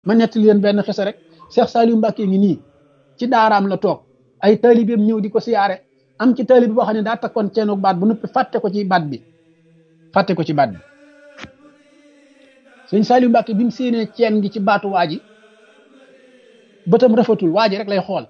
ma nettali leen benn xisa rek Cheikh Saliou Mbacke ngi nii ci daaraam la toog ay taalibeem ñëw di ko siyaare am ci taalibe boo xam ne daa takkoon ceenu baat bu noppi fàtte ko ci baat bi fàtte ko ci baat bi sëñ Saliou Mbacke bi mu séenee ceen gi ci baatu waa ji bëtam rafetul waa ji rek lay xool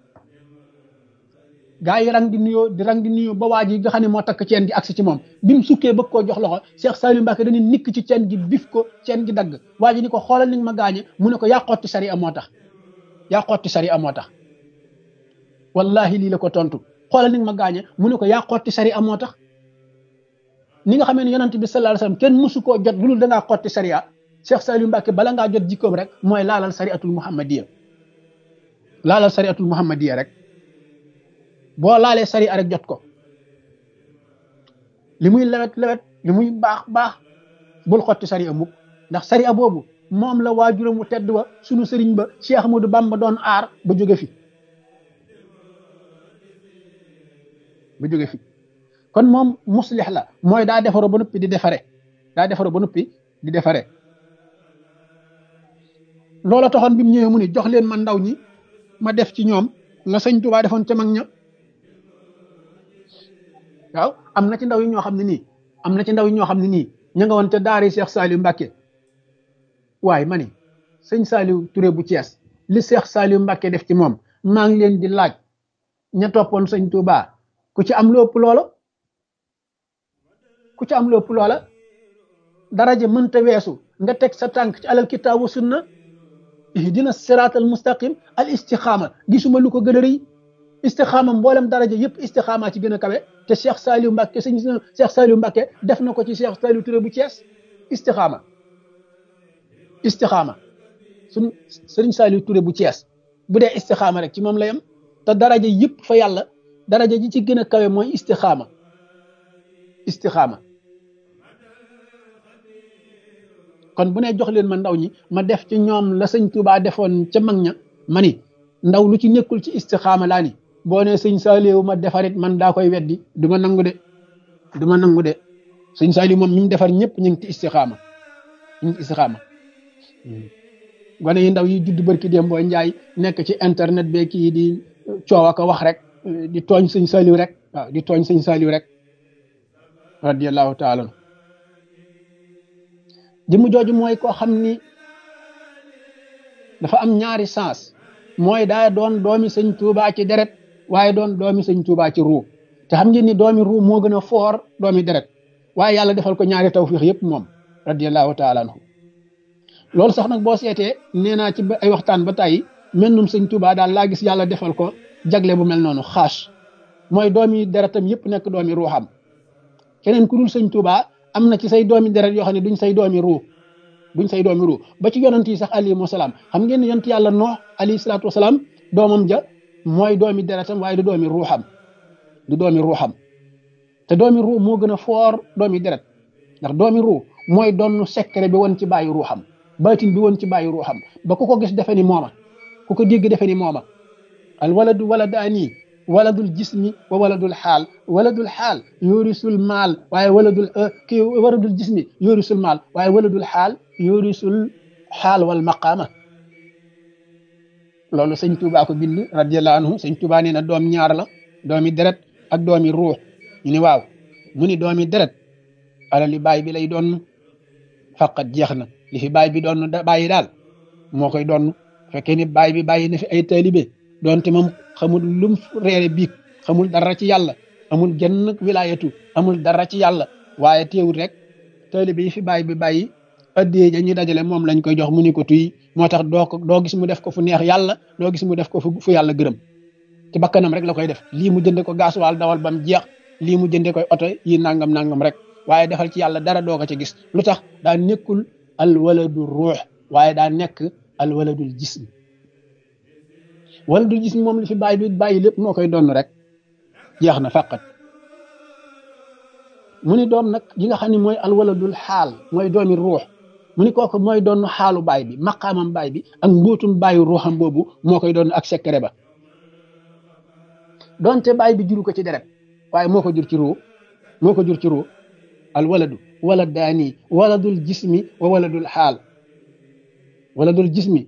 gaa yi rang di nuyoo di rang di nuyoo ba waa ji nga xam ne moo takk ceen gi agsi ci moom bi mu sukkee bëgg koo jox loxo Cheikh Saliou Mbacke dañuy nikk ci ceen gi bif ko ceen gi dagg waa ji ni ko xoolal ni nga ma gaañe mu ne ko yaa xotti sari a moo tax yaa xotti sari a moo tax wallahi lii la ko tontu xoolal ni nga ma gaañe mu ne ko yaa xotti sari a moo tax ni nga xamee ne yonent bi sallallahu alayhi wasallam kenn mësu koo jot lu dul da ngaa xotti sariya Cheikh Saliou Mbacke bala ngaa jot jikkoom rek mooy laalal sariatul muhammadiya laalal sariatul muhammadiya rek boo laalee sariya rek jot ko li muy lewet lewet li muy baax baax bul xotti sariya mukk ndax sariya boobu moom la waajuram wu tedd wa sunu sëriñ ba Cheikh Ahmadou Bamba doon aar ba jóge fi ba jóge fi kon moom muslix la mooy daa defaroo ba noppi di defare daa defaroo ba noppi di defare loola taxoon bi mu ñëwee mu ni jox leen ma ndaw ñi ma def ci ñoom la sëñ Tuubaa defoon ca mag ña waaw am na ci ndaw yi ñoo xam ne nii am na ci ndaw yi ñoo xam ne nii ña nga woon ca daari Cheikh Saliou Mbacke waaye ma ni sëñ Saliou Touré bu Thiès li Cheikh Saliou Mbacke def ci moom maa ngi leen di laaj ña toppoon sëñ Tuubaa ku ci am lu ëpp loola ku ci am lu ëpp loola daraja mënta weesu nga teg sa tànk ci alal kitaabu sunna ihdina siraatal mustaqim al istixaama gisuma lu ko gën a rëy istixaama mboolem daraja yëpp istixaama ci gën a kawe te Cheikh Saliou Mbacke sëñ Cheikh Saliou Mbacke def na ko ci Cheikh Saliou Touré bu Thiès istixaama istixaama suñ sëriñ Saliou Touré bu Thiès bu dee istixaama rek ci moom la yem te daraja yëpp fa yàlla daraja ji ci gën a kawe mooy istixaama istixaama kon bu ne jox leen ma ndaw ñi ma def ci ñoom la sëñ Touba defoon ca mag ña ma ni ndaw lu ci nekkul ci istixaama laa ni boo ne sëñ Saliou ma defarit man daa koy weddi du ma nangu de du ma nangu de sëñ Saliou moom ñi mu defar ñëpp ñu ngi ci istixaama ñu ngi ci istixaama gone yi ndaw yi judd barki dem boo njaay nekk ci internet be kii di coow ak wax rek di tooñ sëñ Saliou rek waaw di tooñ sëñ Saliou rek radiyallahu taala jëmm jooju mooy koo xam ni dafa am ñaari sens mooy daa doon doomi sëñ Tuubaa ci deret waaye doon doomi sëñ Tuubaa ci ruu te xam ngeen ni doomi ruu moo gën a foor doomi deret waaye yàlla defal ko ñaari tawfiix yëpp moom radiyallahu taala anhu loolu sax nag boo seetee nee naa ci ay waxtaan ba tàyyi mennum sëñ Tuubaa daal laa gis yàlla defal ko jagle bu mel noonu xaas mooy doomi deretam yëpp nekk doomi ruuxam keneen ku dul sëñ Tuubaa am na ci say doomi deret yoo xam ne duñ say doomi ruu duñ say doomi ruu ba ci yonent yi sax alayhi wasalaam xam ngeen ne yonent yàlla noox alayhi salaatu wasalaam doomam ja mooy doomi deretam waaye du doomi ruuxam du doomi ruuxam te doomi ruu moo gën a foor doomi deret ndax doomi ruu mooy doon secret bi woon ci bàyyi ruuxam baatin bi woon ci bàyyi ruuxam ba ku ko gis defe ni mooma ku ko dégg defe ni mooma al waladu waladaani waladul jismi wa waladul xaal waladul xaal yorisul maal waaye waladul kii waladul jismi yorisul maal waaye waladul xaal yorisul xaal wal maqaama loolu sëñ Tuubaa ko bind radiyallahu anhu sëñ Tuubaa nee na doom ñaar la doomi deret ak doomi ruux ñu ni waaw mu ni doomi deret alali baay bi lay doon faqat jeex na li fi baay bi doon bàyyi daal moo koy doon fekkee ni baay bi bàyyi na fi ay taalibe doonte moom xamul lum reere biig xamul dara ci yàlla amul genn wilaayatu amul dara ci yàlla waaye teewul rek taalibe yi fi bàyyi bi bàyyi addee ja ñu dajale moom lañ koy jox mu ni ko tuy moo tax doo ko doo gis mu def ko fu neex yàlla doo gis mu def ko fu yàlla gërëm ci bakkanam rek la koy def lii mu jënde ko gaasuwaal dawal bam jeex lii mu jënde koy oto yi nangam nangam rek waaye defal ci yàlla dara doo ko ci gis lu tax daa nekkul al waladu ruux waaye daa nekk al waladul jism waladul jism moom li fi bàyyi bi bàyyi lépp moo koy doon rek jeex na faqat mu ni doom nag yi nga xam ne mooy al waladul xaal mooy doomi ruux mu ni kooku mooy doon xaalu baay bi maqaamam baay bi ak mbóotum bàyyi ruuxam boobu moo koy doon ak secret ba donte baay bi juru ko ci deret waaye moo ko jur ci ruu moo ko jur ci ruu al waladu waladaani waladul jismi wa waladul xaal wala dul jismi